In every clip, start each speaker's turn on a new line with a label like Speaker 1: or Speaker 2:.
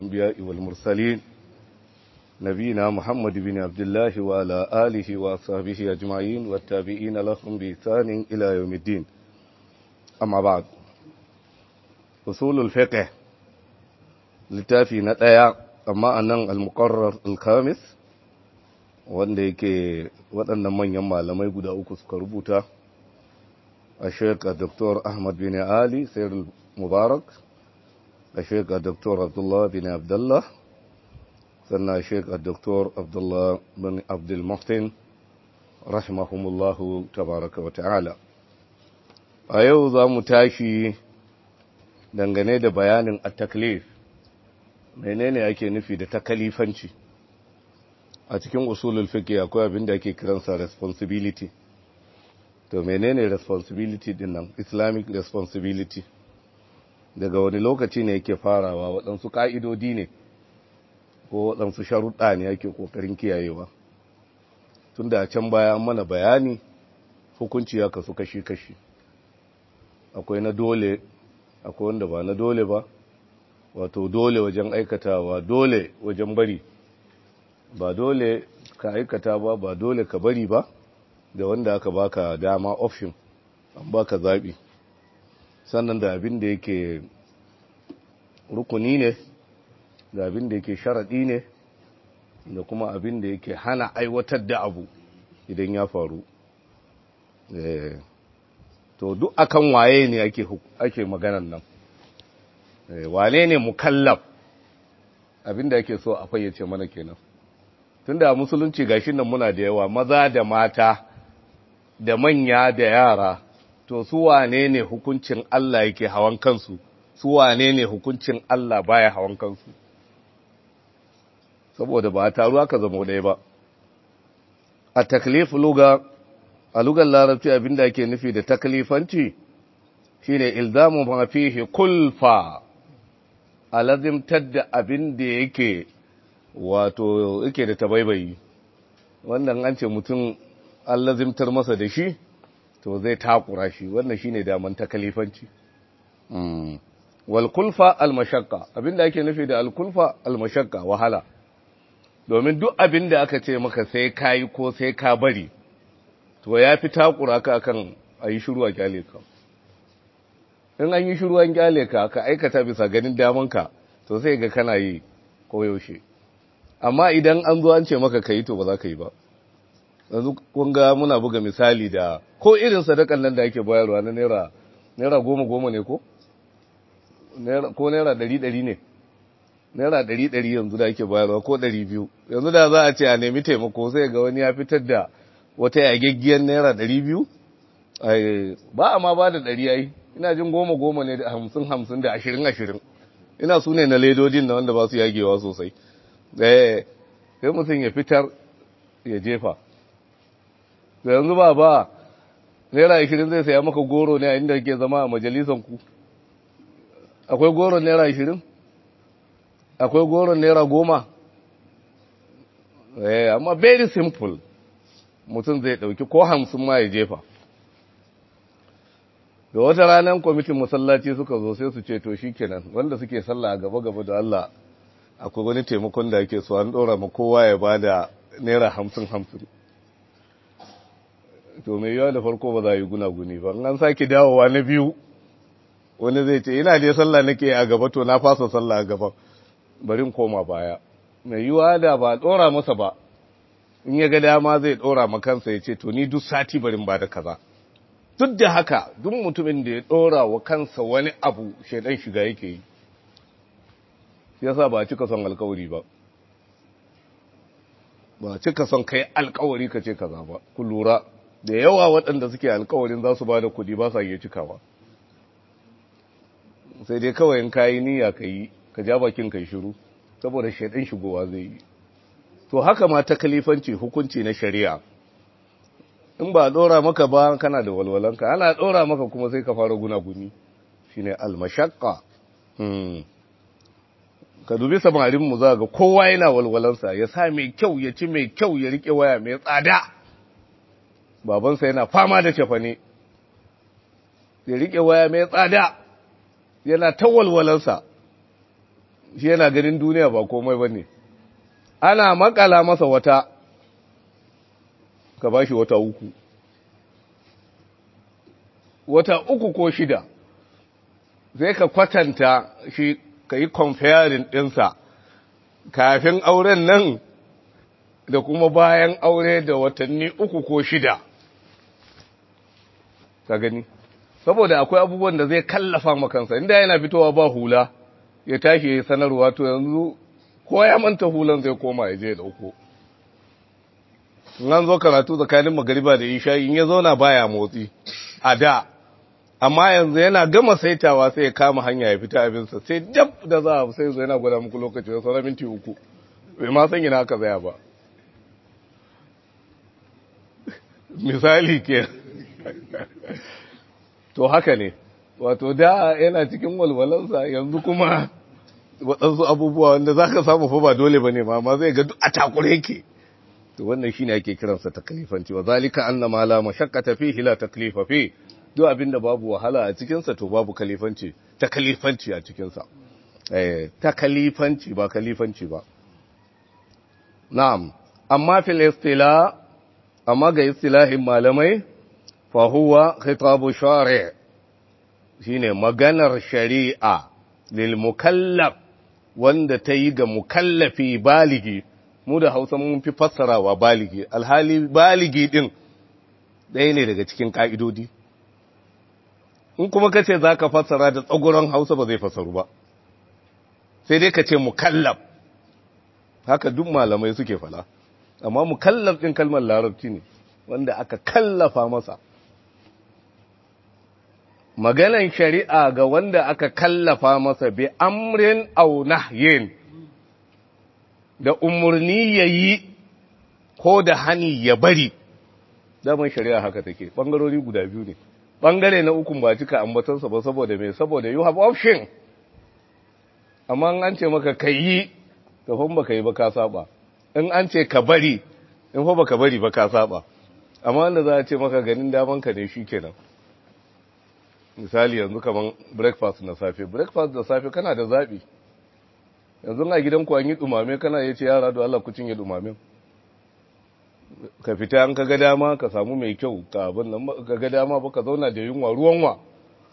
Speaker 1: الأنبياء والمرسلين نبينا محمد بن عبد الله وعلى آله وصحبه أجمعين والتابعين لهم بإحسان إلى يوم الدين أما بعد أصول الفقه littafi na ɗaya amma a nan al-muqarrar al-khamis wanda yake waɗannan manyan malamai guda uku suka rubuta a sheka dr ahmad bin ali sayar mubarak a sheka dr abdullah bin abdullah sannan a sheka dr abdullah bin abdul muhtin rahimahumullahu tabaraka wa ta'ala a yau za mu tashi dangane da bayanin at-taklif menene ake nufi da takalifanci a cikin usulul fiqh akwai abin da ake kiransa responsibility to menene responsibility din nan islamic responsibility daga wani lokaci ne yake farawa waɗansu ƙa'idodi ne ko waɗansu sharuɗa ne ake ƙoƙarin kiyayewa tun da can baya an mana bayani hukunci ya kasu kashi-kashi akwai na dole akwai wanda ba na dole ba wato dole wajen aikatawa dole wajen bari ba dole ka aikata ba ba dole ka bari ba da wanda aka baka dama option an baka zaɓi sannan da abin da yake rukuni ne da abin da yake sharaɗi ne da kuma abin da yake hana aiwatar da abu idan ya faru to duk akan waye ne ake maganan nan wane ne mukallaf abinda ake so a fayyace mana kenan tunda a musulunci gashin nan muna da yawa maza da mata da manya da yara to su wane ne hukuncin Allah yake hawan kansu su wane ne hukuncin Allah baya hawan kansu saboda ba taru aka zama ɗaya ba a taklif luga a lugar larabci abinda ake nufi da taklifanci shine ilzamu ma fihi kulfa alazimtar da abin da yake wato yake da tabaibayi wannan an ce mutum an lazimtar masa da shi to zai takura shi wannan shine daman takalifanci wal kulfa al mashaqqa abinda ake nufi da al kulfa al mashaqqa wahala domin duk abin da aka ce maka sai kai ko sai ka bari to yafi takura ka akan ayi shiru a kyale ka in an yi shiruwan kyale ka ka aikata bisa ganin damanka to sai ga kana yi koyaushe amma idan an zo an ce maka ka yi to ba za ka yi ba yanzu kun ga muna buga misali da ko irin sadakan nan da ake bayarwa na naira naira goma goma ne ko ko naira ɗari ɗari ne naira ɗari ɗari yanzu da ake bayarwa ko ɗari biyu yanzu da za a ce a nemi taimako sai ga wani ya fitar da wata yageggiyar naira ɗari biyu ba a ma ba da ɗari ai ina jin goma goma ne da hamsin hamsin da ashirin ashirin ina su ne na ledodin na wanda ba su yagewa sosai sai mutum ya fitar ya jefa da yanzu ba ba naira ashirin zai saya maka goro ne a inda ke zama a majalisan ku akwai goron naira ashirin akwai goron naira goma amma very simple mutum zai dauki ko hamsin ma ya jefa da wata ranar kwamitin masallaci suka zo sai su ce to kenan wanda suke sallah gaba gaba da Allah akwai wani taimakon da ake so an dora ma kowa ya bada naira hamsin hamsin to mai yawa da farko ba za yi gunaguni ba an sake dawowa na biyu wani zai ce ina dai sallah nake a gaba to na fasa sallah a gaba barin koma baya mai yiwa da ba dora masa ba in ya ga dama zai dora ma kansa ya ce to ni duk sati barin ba da kaza duk da haka duk mutumin da ya ɗora wa kansa wani abu shaidan shiga yake yi yasa ba cika son alkawari ba ba cika son kai alkawari ka ce kaza ba ku lura da yawa waɗanda suke alkawarin za su ba da kuɗi ba sa iya cikawa sai dai kawai in kayi niyya ka yi ka ja bakin kai shiru saboda shaidan shigowa zai yi to haka ma ta kalifanci hukunci na shari'a in ba dora maka ba kana da walwalanka ana dora maka kuma sai ka fara gunaguni shine almashaqqa hmm ka dubi samarin mu za ga kowa yana walwalansa ya sa mai kyau ya ci mai kyau ya rike waya mai tsada babansa yana fama da cefane ya rike waya mai tsada yana ta walwalansa shi yana ganin duniya ba komai ba ne ana makala masa wata ka ba shi wata uku wata uku ko shida zai ka kwatanta shi ka yi comparing ɗinsa kafin auren nan da kuma bayan aure da watanni uku ko shida ka gani saboda akwai abubuwan da zai kallafa makansa inda yana fitowa ba hula ya tashi ya sanarwa to yanzu ko ya manta hulan zai koma ya je ya dauko an zo karatu tsakanin magariba da isha in ya zauna baya motsi a da amma yanzu yana gama saitawa sai ya kama hanya ya fita abinsa sai dab da za a sai zo yana gwada muku lokaci da sauran minti uku bai ma san yana haka zaya ba misali ke to haka ne wato da yana cikin walwalansa yanzu kuma waɗansu abubuwa wanda za ka samu fa ba dole ba ne ma zai ga duk a takure yake to wannan shine ake kiransa taklifanci wa zalika anna ma la mashaqqata fihi la taklifa fi duk abinda babu wahala a cikin sa to babu kalifanci taklifanci a cikin sa eh taklifanci ba kalifanci ba na'am amma fil istila amma ga istilahin malamai fa huwa khitabu shari' shine maganar shari'a lil mukallaf wanda ta yi ga mukallafi baligi mu da hausa mun fi fassarawa baligi alhali baligi din ɗaya ne daga cikin ƙa'idodi in kuma ka ce za ka fassara da tsaguron hausa ba zai fassaru ba sai dai ka ce mukallaf haka duk malamai suke fala amma mukallaf ɗin kalmar larabci ne wanda aka kallafa masa maganan shari'a ga wanda aka kallafa masa bi amrin au nahyin da umarni ya yi ko da hani ya bari daman shari'a haka take ɓangarori guda biyu ne ɓangare na ukun ba cika ambatansa ba saboda mai saboda you have option amma an ce maka ka yi kafin ba ka yi ba ka saba in an ce ka bari in fa ba ka bari ba ka saba amma wanda za a ce maka ganin damanka ne shi kenan misali yanzu kaman breakfast na safe breakfast da safe kana da zaɓi yanzu a gidan ku an yi dumame kana ya ce yara da Allah ku cinye dumamen ka fita an ka ga dama ka samu mai kyau ka abin nan ka ga dama ba ka zauna da yunwa ruwan wa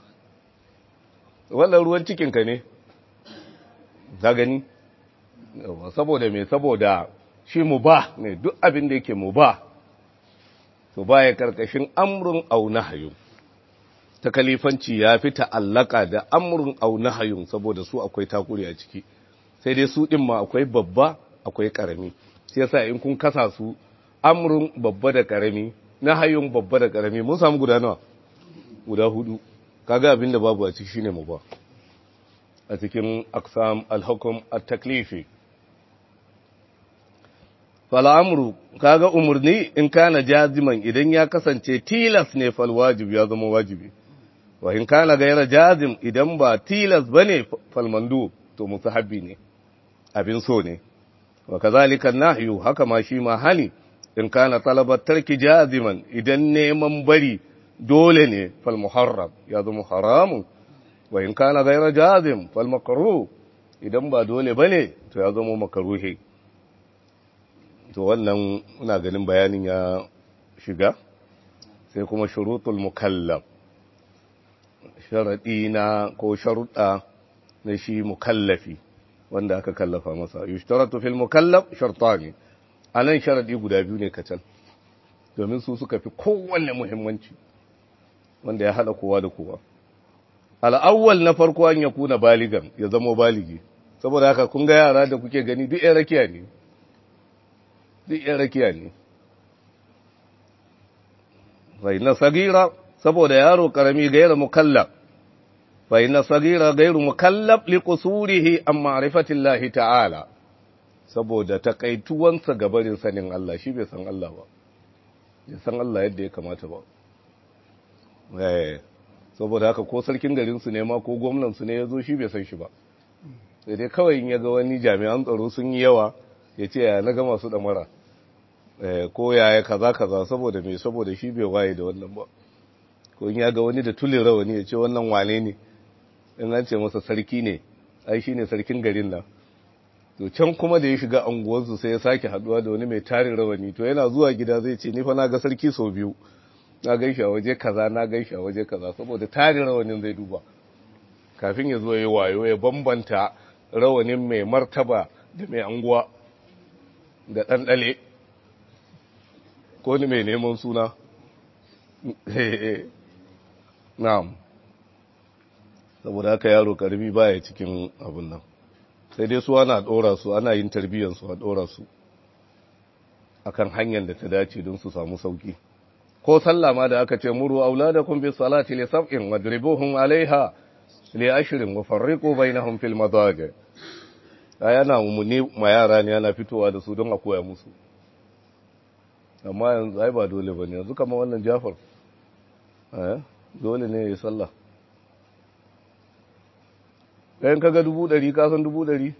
Speaker 1: wannan ruwan cikin ka ne ka gani saboda me saboda shi mu ba ne duk abin da yake mu ba to baya karkashin amrun au nahyun ta kalifanci ya fi ta'allaka da amrun au nahyun saboda su akwai takuri a ciki sai dai su ɗin ma akwai babba akwai ƙarami sai yasa in kun kasa su amrun babba da ƙarami na hayun babba da ƙarami mun samu guda nawa guda hudu kaga abin da babu a ciki shine mu ba a cikin aksam alhukum at-taklifi fal amru kaga umurni in kana jaziman idan ya kasance tilas ne fal wajib ya zama wajibi wa in kana gaira jazim idan ba tilas bane fal mandu to musahabi ne abin so ne wa kazalika nahyu haka ma shi ma hani in kana talabat tarki jaziman idan neman bari dole ne fal muharram ya zama haramun wa in kana gaira jazim fal makruh idan ba dole bane to ya zama makruhi to wannan ina ganin bayanin ya shiga sai kuma shurutul mukallaf sharadi na ko sharuɗa na shi mukallafi wanda aka kallafa masa yushtaratu fil mukallaf shartani anan sharadi guda biyu ne kacal domin su suka fi kowanne muhimmanci wanda ya hada kowa da kowa al'awwal na farko an ya kuna baligan ya zama baligi saboda haka kun ga yara da kuke gani duk yan rakiya ne duk yan rakiya ne sai na sagira saboda yaro karami gaira mukallaf فإن صغير غير مكلف لقصوره عن معرفة الله تعالى saboda takaituwansa gabarin sanin Allah shi bai san Allah ba bai san Allah yadda ya kamata ba eh saboda haka ko sarkin garin su ne ma ko gwamnan su ne yazo shi bai san shi ba sai dai kawai in ya ga wani jami'an tsaro sun yi yawa ya ce ya na ga masu damara eh ko yaya kaza kaza saboda me saboda shi bai waye da wannan ba ko in ya ga wani da tulin rawani ya ce wannan wane ne in an ce masa sarki ne ai shine sarkin garin nan to can kuma da ya shiga anguwarsu sai ya sake haduwa da wani mai tarin rawani to yana zuwa gida zai ce ni fa na ga sarki sau biyu na gaishe a waje kaza na gaishe a waje kaza saboda tarin rawanin zai duba kafin ya zo ya wayo ya bambanta rawanin mai martaba da mai anguwa da ɗanɗale ko ni mai neman suna na'am saboda haka yaro karbi baya cikin abin nan sai dai su ana ɗora su ana yin tarbiyyar su a ɗora su akan hanyar da ta dace don su samu sauki ko sallah ma da aka ce muru auladakum bis salati li sab'in wadribuhum alaiha li ashrin wa farriqu bainahum fil madaji yana mumuni ma yara ne yana fitowa da su don a koya musu amma yanzu ai ba dole bane yanzu kamar wannan Jafar eh dole ne ya sallah ɗayan kaga dubu ɗari ka san dubu ɗari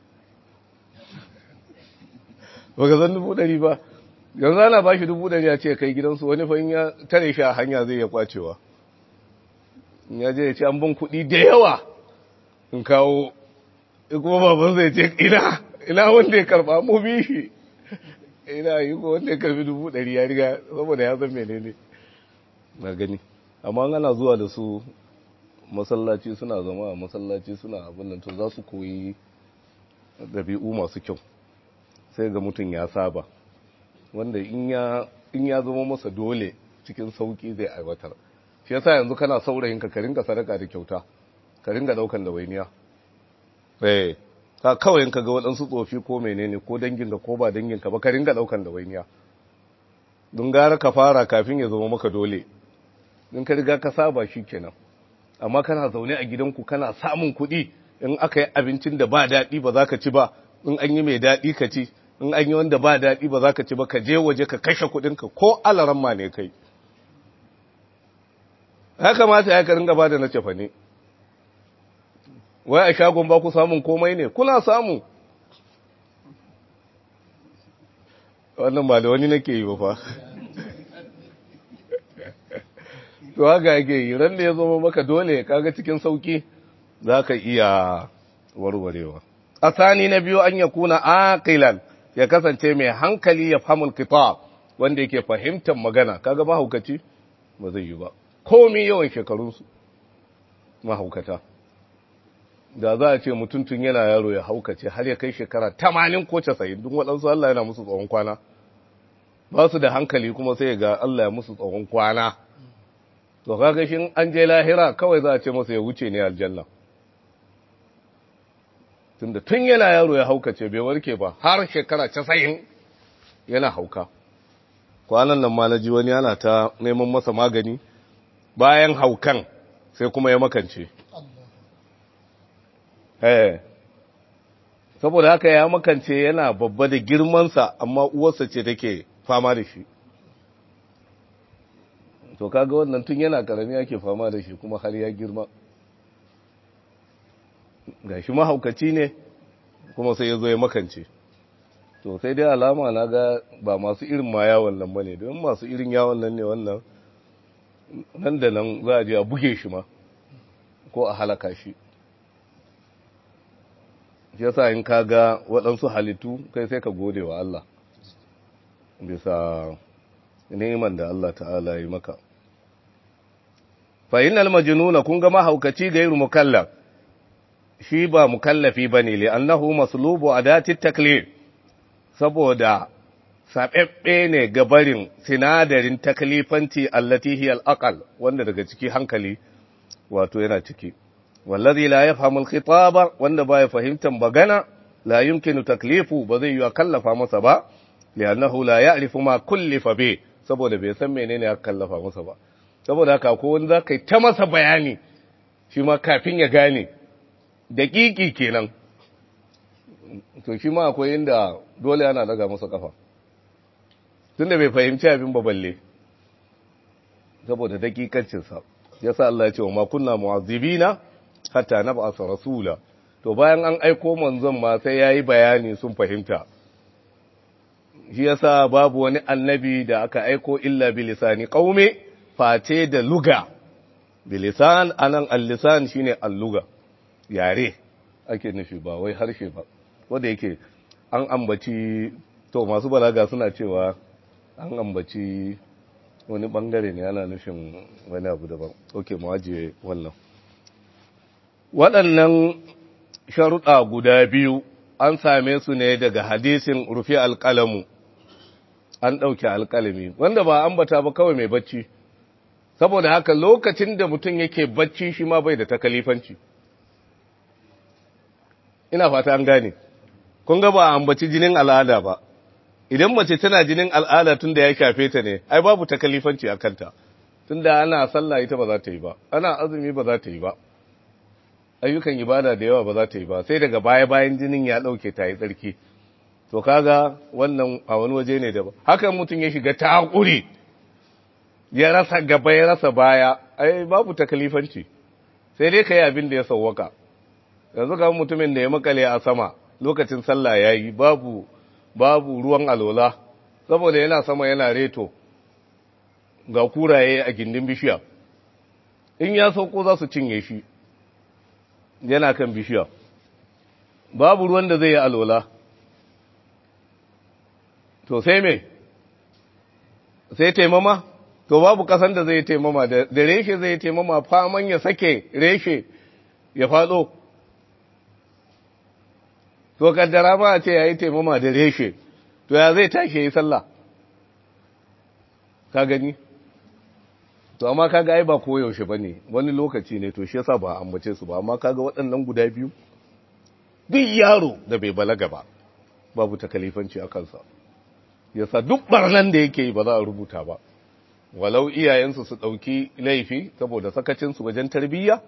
Speaker 1: ba ka san dubu ɗari ba yanzu ana ba shi dubu ɗari a ce kai gidansu wani fa ya tare shi a hanya zai ya kwacewa in ya je ya ce an ban kuɗi da yawa in kawo kuma baban zai ce ina ina wanda ya karɓa mu bi shi ina yi ko wanda ya karɓi dubu ɗari ya riga saboda ya san menene na gani amma ana zuwa da su masallaci suna zama a masallaci suna abin nan to za su koyi ɗabi'u masu kyau sai ga mutum ya saba wanda in ya zama masa dole cikin sauki zai aiwatar shi yasa yanzu kana saurayin ka ringa sadaka da kyauta ka ringa daukan da wainiya eh ka kawai in ka ga waɗansu tsofi ko menene ko dangin ka ko ba dangin ka ba ka ringa daukan da wainiya don gara ka fara kafin ya zama maka dole in ka riga ka saba shi kenan amma kana zaune a gidanku kana samun kuɗi in aka yi abincin da ba daɗi ba za ka ci ba in an yi mai daɗi ka ci in an yi wanda ba daɗi ba za ka ci ba ka je waje ka kashe kuɗinka ko alaran ma ne kai ya kamata ya karin gaba da na cefa ne wai a shagon ba ku samun komai ne kuna samu wannan ba da wani nake yi ba fa to haka yake yi ran da ya zama maka dole kaga cikin sauki za ka iya warwarewa asani na biyu an ya kuna aqilan ya kasance mai hankali ya fahimul kitab wanda yake fahimtar magana kaga mahaukaci ba zai yi ba komai yawan shekarunsu mahaukata da za a ce mutum tun yana yaro ya haukace har ya kai shekara tamanin ko casa'in duk waɗansu Allah yana musu tsawon kwana ba su da hankali kuma sai ga Allah ya musu tsawon kwana to kaga shin an je lahira kawai za a ce masa ya wuce ne aljanna tunda tun yana yaro ya haukace bai warke ba har shekara casa'in yana hauka kwanan nan ma na ji wani yana ta neman masa magani bayan haukan sai kuma ya makance eh saboda haka ya makance yana babba da girmansa amma uwarsa ce take fama da shi to kaga wannan tun yana karami yake fama da shi kuma har ya girma ga shi mahaukaci ne kuma sai ya zo ya makance to sai dai alama na ga ba masu irin ma yawon nan ba ne don masu irin yawon nan ne wannan nan da nan za a je a buge shi ma ko a halaka shi shi yasa in ka ga waɗansu halittu kai sai ka gode wa Allah bisa neman da Allah ta'ala yi maka fa innal majnuna kun ga mahaukaci gairu mukallaf shi ba mukallafi bane li annahu maslubu adati taklif saboda sabebbe ne ga barin sinadarin taklifanci allati hiya al wanda daga ciki hankali wato yana ciki wallazi la yafhamu al-khitaba wanda baya fahimtar magana la yumkinu taklifu ba zai yi kallafa masa ba li'annahu la ya'rifu ma kullifa bi saboda bai san menene aka kallafa masa ba saboda haka ko wani zaka yi ta masa bayani shi ma kafin ya gane daƙiƙi kenan to shi ma akwai inda dole ana daga masa kafa tunda bai fahimci abin ba balle saboda daƙiƙancinsa yasa Allah ya ce wa ma kunna mu'azzibina hatta nab'atha rasula to bayan an aiko manzon ma sai yayi bayani sun fahimta shi yasa babu wani annabi da aka aiko illa bilisani qaumi face da luga bilisan anan al-lisan shine al-luga yare ake nufi ba wai harshe ba wanda yake an ambaci to masu balaga suna cewa an ambaci wani bangare ne ana nufin wani abu daban ok mu ajiye wannan waɗannan sharuɗa guda biyu an same su ne daga hadisin rufi alƙalamu an ɗauke alƙalami wanda ba ambata ba kawai mai bacci saboda haka lokacin da mutum yake bacci shi ma bai da takalifanci ina fata an gane kun ga ba ambaci jinin al'ada ba idan mace tana jinin al'ada tun da ya shafe ta ne ai babu takalifanci a kanta tun da ana sallah ita ba za ta yi ba ana azumi ba za ta yi ba ayyukan ibada da yawa ba za ta yi ba sai daga baya bayan jinin ya ɗauke ta yi tsarki to kaga wannan a wani waje ne daban hakan mutum ya shiga takuri ya rasa gaba ya rasa baya ai babu takalifanci sai dai kai abin da ya sauwaka yanzu ga mutumin da ya makale a sama lokacin sallah yayi babu babu ruwan alola saboda yana sama yana reto ga kuraye a gindin bishiya in ya sauko za su cinye shi yana kan bishiya babu ruwan da zai yi alola to sai me sai taimama to babu kasan da zai taimama da reshe zai taimama faman ya sake reshe ya fado to kaddara ma a ce ya yi taimama da reshe to ya zai tashi ya yi sallah ka gani to amma kaga ai ba koyaushe ba ne wani lokaci ne to shi yasa ba ambace su ba amma kaga waɗannan guda biyu duk yaro da bai balaga ba babu takalifanci a kansa yasa duk barnan da yake yi ba za a rubuta ba walau iyayensu su ɗauki laifi saboda sakacinsu wajen tarbiyya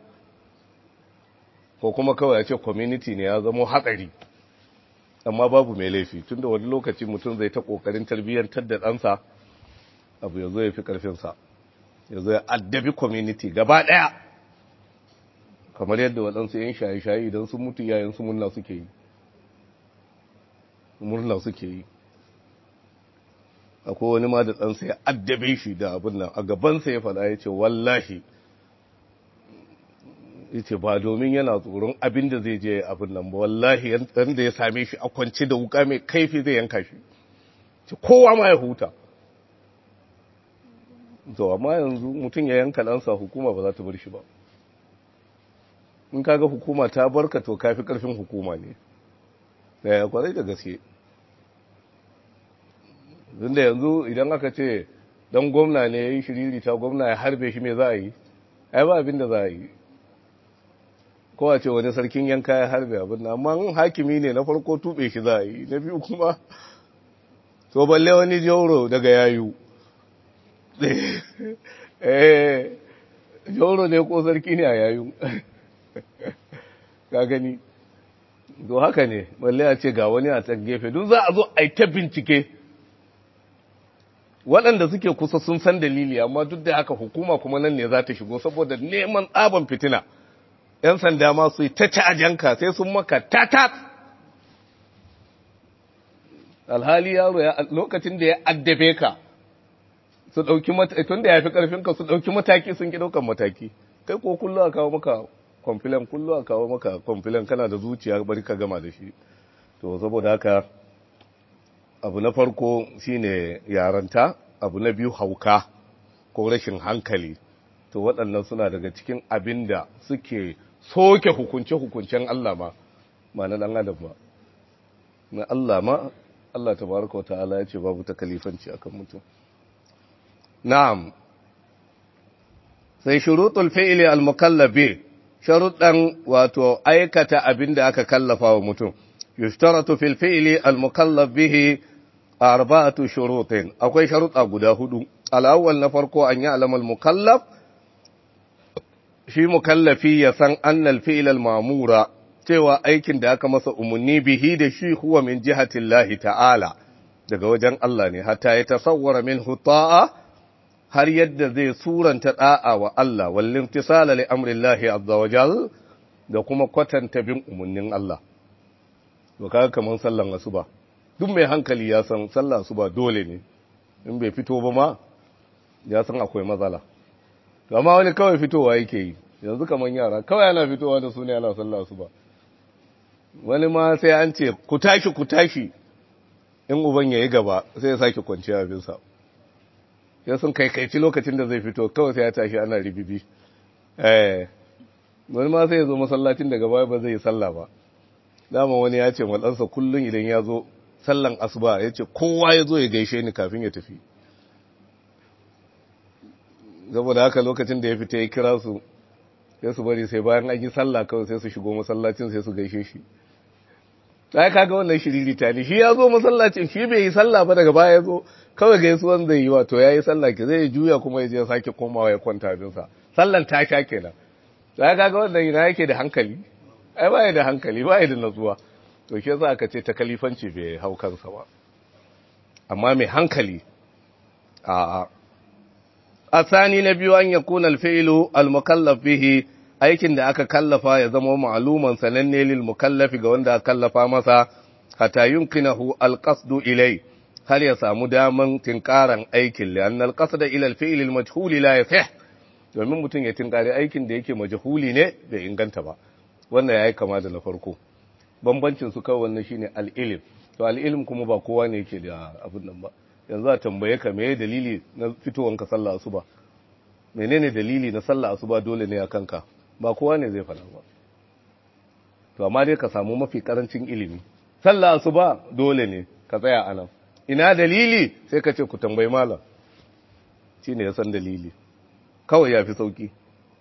Speaker 1: ko kuma kawai a ce community ne ya zama hatsari amma babu mai laifi tunda wani lokaci mutum zai ta ƙoƙarin tarbiyyantar da ɗansa abu ya zo ya fi ƙarfinsa ya zo ya addabi community gaba ɗaya kamar yadda waɗansu yan shaye-shaye idan sun mutu yayansu murna suke yi murna suke yi akwai wani ma da ɗansa ya addabe shi da abin nan a gabansa ya faɗa ya ce wallahi ya ce ba domin yana tsoron abin da zai je abin nan ba wallahi yan da ya same shi a kwance da wuka mai kaifi zai yanka shi ce kowa ma ya huta to amma yanzu mutum ya yanka ɗansa hukuma ba za ta bar shi ba in kaga hukuma ta barka to kafi ƙarfin hukuma ne da ya kwarai da gaske da yanzu idan aka ce dan gwamna ne ya yi shiriri ta gwamna ya harbe shi mai za a yi ai ba abin da za a yi kowa ce wani sarkin yanka ya harbe abin na amma hakimi ne na farko tube shi za a yi na biyu kuma to balle wani jauro daga yayu eh jauro ne ko sarki ne a yayu ka gani to haka ne balle a ce ga wani a can gefe duk za a zo a yi ta bincike waɗanda suke kusa sun san dalili amma duk da haka hukuma kuma nan ne za ta shigo saboda neman tsaban fitina ‘yan sanda ma su yi ta cajanka sai sun maka tatat alhali yaro ya lokacin da ya addabe ka su ɗauki mataki tun da ya fi ƙarfinka su ɗauki mataki sun ki ɗaukan mataki kai ko kullu a kawo maka kwamfilan kullu a kawo maka kwamfilan kana da zuciya bari ka gama da shi to saboda haka abu na farko shine yaranta abu na biyu hauka ko rashin hankali to waɗannan suna daga cikin abin da suke soke hukunce-hukuncen Allah ma ma na ɗan adam ba na Allah ma Allah tabaraka wa ta'ala ya ce babu takalifanci akan mutum na'am sai shurutul fi'li al-mukallabi sharuɗan wato aikata abin da aka kallafa wa mutum yushtaratu fil fi'li al-mukallaf bihi arba'atu shurutin akwai sharuɗa guda hudu al-awwal na farko an yi alamal mukallaf shi mukallafi ya san annal fi'l al-ma'mura cewa aikin da aka masa umarni bihi da shi huwa min jihatin lahi ta'ala daga wajen Allah ne hatta ya tasawwara min huta'a har yadda zai suranta da'a wa Allah wallin tisala li amrillahi azza wa jal da kuma kwatanta bin umarnin Allah to kaga kaman sallan asuba duk mai hankali ya san sallan asuba dole ne in bai fito ba ma ya san akwai matsala to amma wani kawai fitowa yake yi yanzu kaman yara kawai yana fitowa da su ne ana sallan asuba wani ma sai an ce ku tashi ku tashi in uban ya yi gaba sai ya sake kwanciya abinsa ya sun kaikaici lokacin da zai fito kawai sai ya tashi ana ribibi eh wani ma sai ya zo masallacin daga baya ba zai yi sallah ba dama wani ya ce ɗansa kullum idan ya zo sallan asuba ya ce kowa ya zo ya gaishe ni kafin ya tafi saboda haka lokacin da ya fita ya kira su sai su bari sai bayan an yi sallah kawai sai su shigo masallacin sai su gaishe shi sai kaga wannan shiriri ta ne shi ya zo masallacin shi bai yi sallah ba daga baya ya zo kawai gaisuwan zai yi wato ya yi sallah ke zai juya kuma ya je sake komawa ya kwanta abinsa sallan ta sha kenan sai kaga wannan yana yake da hankali ai ba da hankali ba da natsuwa to shi yasa aka ce ta kalifanci bai hau kansa ba amma mai hankali a asani na biyu an yakuna alfi'lu almukallaf bihi aikin da aka kallafa ya zama ma'luman sananne lil mukallafi ga wanda aka kallafa masa hatta yumkinahu alqasdu ilai har ya samu daman tinkaran aikin li anna alqasda ila alfi'l almajhul la yasih domin mutum ya tinkari aikin da yake majhuli ne bai inganta ba wannan yayi kama da na farko bambancin su kawai wannan shine al-ilm to al-ilm kuma ba kowa ne yake da abin nan ba yanzu a tambaye ka meye dalili na fitowanka sallah asuba menene dalili na sallah asuba dole ne a kanka ba kowa ne zai fada ba to amma dai ka samu mafi karancin ilimi sallah asuba dole ne ka tsaya anan ina dalili sai ka ce ku tambayi malam shine ya san dalili kawai yafi sauki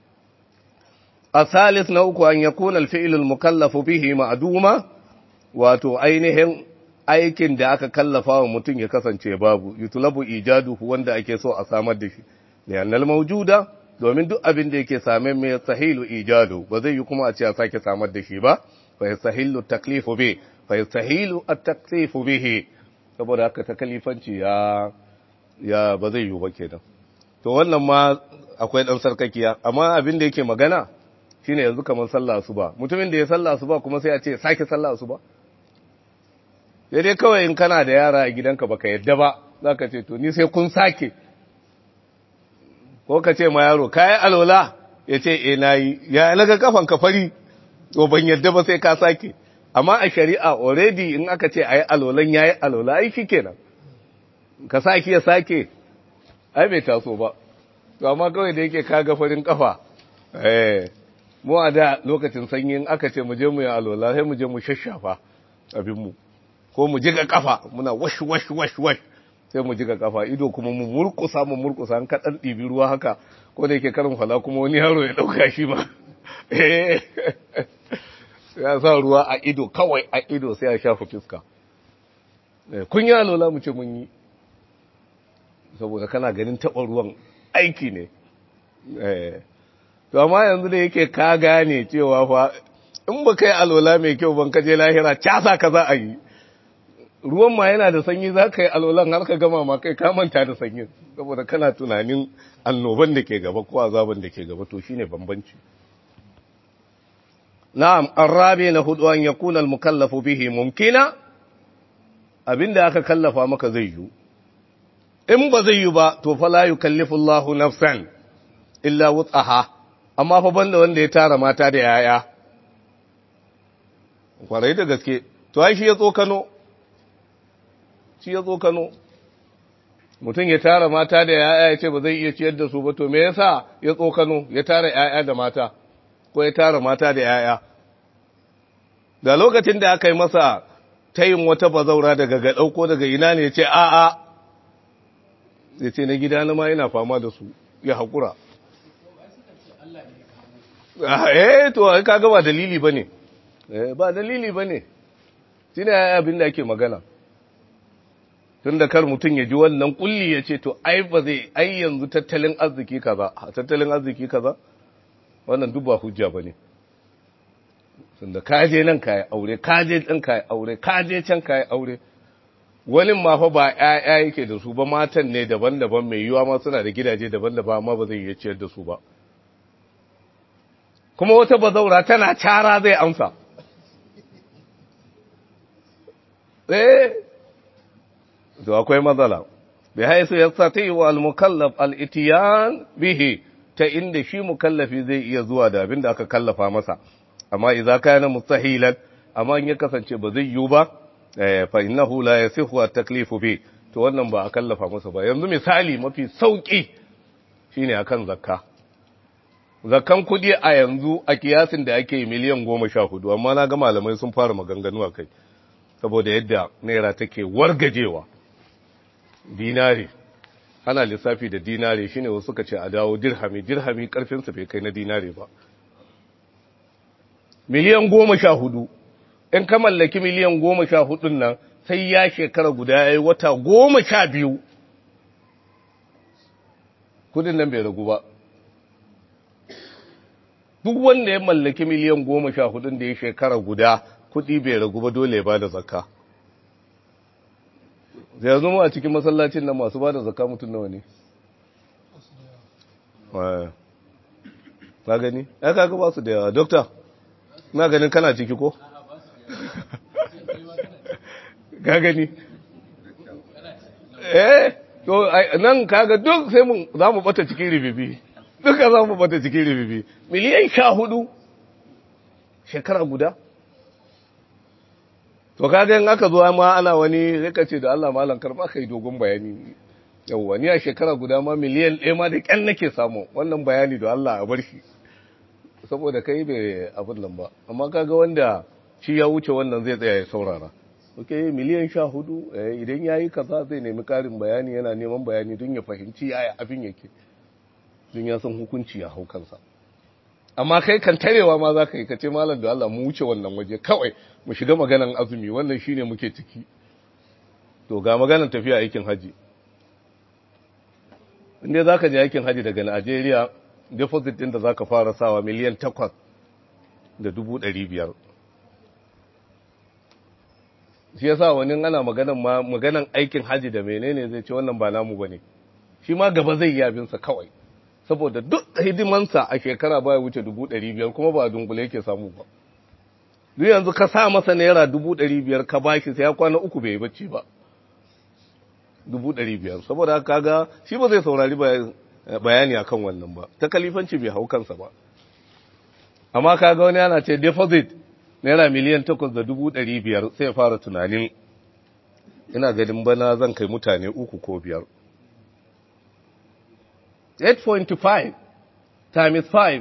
Speaker 1: الثالث نوك أن يكون الفعل المكلف به معدوما wato ainihin aikin da aka kallafa wa mutum ya kasance babu yutulabu ijaduhu wanda ake so a samar da shi liannal mawjuda domin duk abin da yake same mai sahilu ijadu ba zai yi kuma a ce a sake samar da shi ba fa yasahilu taklifu bi fa yasahilu at-taklifu bihi saboda haka takalifanci ya ya ba zai yi ba kenan to wannan ma akwai dan sarkakiya amma abin da yake magana shine yanzu kamar sallah asuba mutumin da ya sallah asuba kuma sai a ce sake sallah asuba sai dai kawai in kana da yara a gidanka baka yadda ba zaka ce to ni sai kun sake ko ka ce ma yaro kai alola ya ce eh nayi ya laga kafan ka fari to ban yadda ba sai ka sake amma a shari'a already in aka ce ayi alolan yayi alola ai shikenan ka sake ya sake ai bai taso ba to amma kawai da yake kaga farin kafa eh mu a da lokacin sanyin aka ce mu je mu yi alola sai mu je mu shashafa abinmu ko mu jiga kafa muna wash wash wash wash sai mu jiga kafa ido kuma mu murkusa mu murkusa an kaɗan ɗibi ruwa haka ko da yake karin fala kuma wani yaro ya ɗauka shi ma ya sa ruwa a ido kawai a ido sai a shafa fiska kun yi alola mu ce mun yi saboda kana ganin taɓa ruwan aiki ne to amma yanzu da yake ka gane cewa fa in ba kai alola mai kyau ban kaje lahira casa ka za a yi ruwan ma yana da sanyi za ka yi alolan har ka gama ma kai ka manta da sanyi saboda kana tunanin annoban da ke gaba ko azaban da ke gaba to shine bambanci na'am arabi na hudu an yakuna al-mukallafu bihi mumkina abinda aka kallafa maka zai yi in ba zai yi ba to fa la yukallifu Allahu nafsan illa wutsaha amma fa banda wanda ya tara mata da yaya kwarai da gaske to ai shi ya tsokano shi ya tsokano mutum ya tara mata da yaya ya ce ba zai iya ciyar da su ba to me yasa ya tsokano ya tara yaya da mata ko ya tara mata da yaya da lokacin da aka yi masa tayin wata bazaura daga gadau ko daga ina ne ya ce a'a ya ce na gida na ma yana fama da su ya haƙura eh to kaga ba dalili bane eh ba dalili bane shine abin da ake magana tunda kar mutun ya ji wannan kulli ya ce to ai ba zai ai yanzu tattalin arziki kaza tattalin arziki kaza wannan duk ba hujja bane tunda ka je nan kai aure ka je din kai aure ka je can kai aure wani ma fa ba ƴaƴa yake da su ba matan ne daban-daban mai yiwa ma suna da gidaje daban-daban amma ba zai iya ciyar da su ba kuma wata bazaura tana cara zai amsa. Eh, to akwai matsala, bai haisu ya sati wa al-mukallaf al-itiyan bihi ta inda shi mukallafi zai iya zuwa da abin da aka kallafa masa, amma idza kana mustahilan amma in ya kasance ba zai yiwu ba fa innahu la yasihu at-taklifu bi to wannan ba a kallafa masa ba yanzu misali mafi sauki shine akan zakka zakkan kudi a yanzu a kiyasin da ake miliyan goma sha hudu amma na ga malamai sun fara maganganu a kai saboda yadda naira take wargajewa dinari ana lissafi da dinari shine wasu suka ce a dawo dirhami dirhami karfinsa bai kai na dinari ba miliyan goma sha hudu in ka mallaki miliyan goma sha hudun nan sai ya shekara guda ya yi wata goma sha biyu kudin nan bai ragu ba duk wanda ya mallaki miliyan goma sha hudun da ya shekara guda kudi bai ragu ba dole ba da zakka zai zama a cikin masallacin nan masu ba da zakka mutum nawa ne ka gani ya kaga ba su da yawa dokta na ganin kana ciki ko ka gani eh to nan kaga duk sai mun za mu bata cikin ribibi duka za mu bata cikin ribibi miliyan sha hudu shekara guda to kaga in aka zo ma ana wani sai ka ce da Allah malam karba kai dogon bayani yawwa ni a shekara guda ma miliyan ɗaya ma da ƙyan nake samu wannan bayani da Allah a bar shi saboda kai bai abin nan ba amma kaga wanda shi ya wuce wannan zai tsaya ya saurara ok miliyan sha hudu idan ya yi kaza zai nemi karin bayani yana neman bayani don ya fahimci yaya abin yake don ya san hukunci ya hau kansa amma kai kan tarewa ma za ka yi ka ce malam da Allah mu wuce wannan waje kawai mu shiga maganan azumi wannan shine muke ciki to ga maganan tafiya aikin haji inda za ka je aikin haji daga Najeriya deposit din da za ka fara sawa miliyan takwas da dubu ɗari biyar shi yasa wani ana maganan ma maganan aikin haji da menene zai ce wannan ba namu bane shi ma gaba zai yi abinsa kawai saboda duk hidimansa a shekara baya wuce dubu ɗari biyar kuma ba a dunkule yake samu ba duk yanzu ka sa masa naira dubu ɗari biyar ka bashi sai ya kwana uku bai yi bacci ba dubu ɗari biyar saboda haka ga shi ba zai saurari bayani akan wannan ba ta kalifanci bai hau kansa ba amma kaga wani yana ce deposit naira miliyan takwas da dubu ɗari biyar sai fara tunanin ina ganin bana zan kai mutane uku ko biyar 8.5 times 5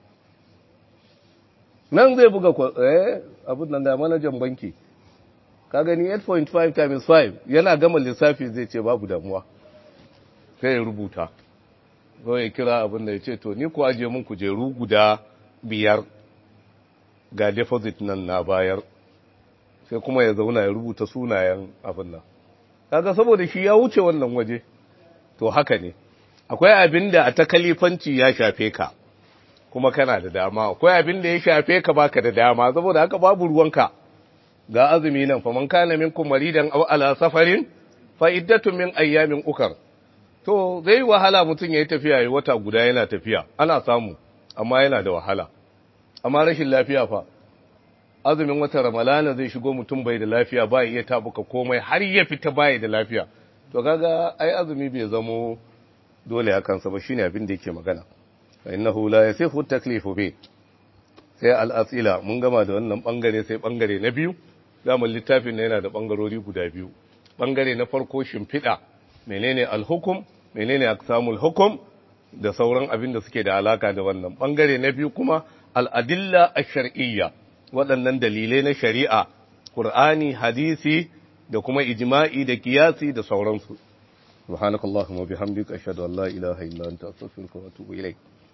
Speaker 1: nan zai buga eh abin nan da manajan banki ka gani 8.5 times 5 yana gama lissafi zai ce babu damuwa sai ya rubuta ko ya kira abin da ya ce to ni ku ajiye mun kujeru guda biyar ga deposit nan na bayar sai kuma ya zauna ya rubuta sunayen abin nan kaga saboda shi ya wuce wannan waje to haka ne akwai abin da a ta kalifanci ya shafe ka kuma kana da dama akwai abin da ya shafe ka baka da dama saboda haka babu ruwanka ga azumi nan fa man kana minkum maridan aw ala safarin fa iddatu min ayyamin ukar to zai wahala mutum yayi tafiya yayi wata guda yana tafiya ana samu amma yana da wahala amma rashin lafiya fa azumin watan ramalana zai shigo mutum bai da lafiya ba iya tabuka komai har ya fita bai da lafiya to kaga ai azumi bai zamo dole a kansa ba shine abin da yake magana fa innahu la yasihu taklifu bi sai al-asila mun gama da wannan bangare sai bangare na biyu zamu littafin ne yana da bangarori guda biyu bangare na farko shimfida menene al-hukum menene aqsamul hukum da sauran abin da suke da alaka da wannan bangare na biyu kuma al-adilla ash-shar'iyya waɗannan dalilai na shari'a Qur'ani hadisi da kuma ijma'i da kiyasi da sauransu سبحانك اللهم وبحمدك أشهد أن لا إله إلا أنت أستغفرك وأتوب إليك